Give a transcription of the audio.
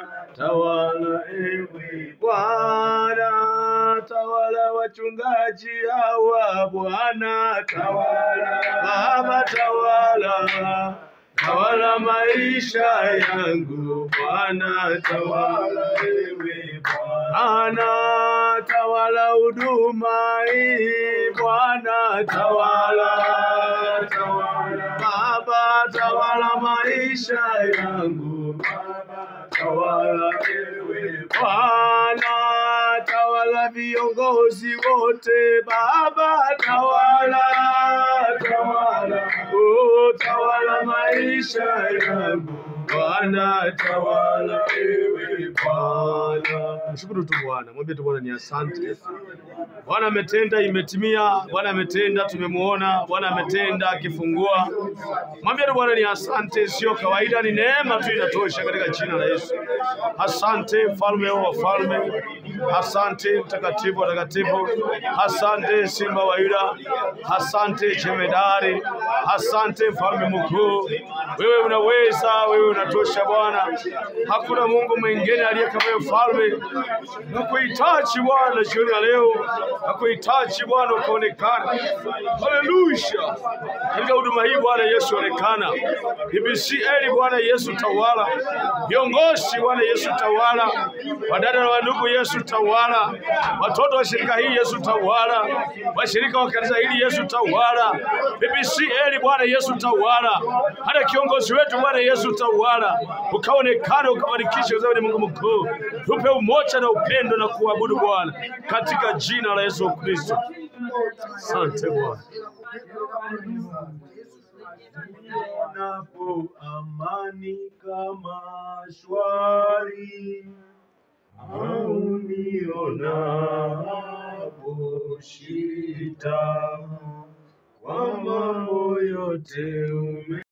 tawala ewe Bwana, tawala wachungaji hawa Bwana, tawala Baba, tawala tawala maisha yangu Bwana, tawala ewe Bwana, tawala huduma hii Bwana, tawala tawala Baba, tawala maisha yangu Baba, tawala ewe Bwana, tawala viongozi wote Baba, tawala tawala, oh, tawala maisha yangu Bwana, tawala ewe Bwana. Mshukuru tu Bwana, mwambie tu Bwana ni asante. Bwana ametenda, imetimia. Bwana ametenda, tumemuona. Bwana ametenda, akifungua. Mwambie tu Bwana ni asante, sio kawaida, ni neema tu inatosha katika jina la Yesu. Asante mfalme wa wafalme, asante mtakatifu wa watakatifu, asante simba wa Yuda, asante jemedari, asante mfalme mkuu. Wewe unaweza, wewe unatosha Bwana, hakuna Mungu mwingine aliye kama wewe mfalme. Nakuhitaji Bwana jioni ya leo, nakuhitaji Bwana ukaonekana. Haleluya! Katika huduma hii Bwana Yesu onekana. BBC Eli Bwana Yesu tawala, viongozi Bwana Yesu tawala, wadada na wandugu Yesu tawala, watoto wa shirika hii Yesu tawala, washirika wa kanisa hili Yesu tawala, BBC Eli Bwana Yesu tawala, hata kiongozi wetu Bwana Yesu tawala, ukaonekana ukabarikishe, kwa sababu ni Mungu mkuu. Tupe umoja na upendo na kuabudu Bwana katika jina la Yesu Kristo. Asante Bwana. Nionapo amani kama shwari, au nionapo shida, kwa mambo yote ume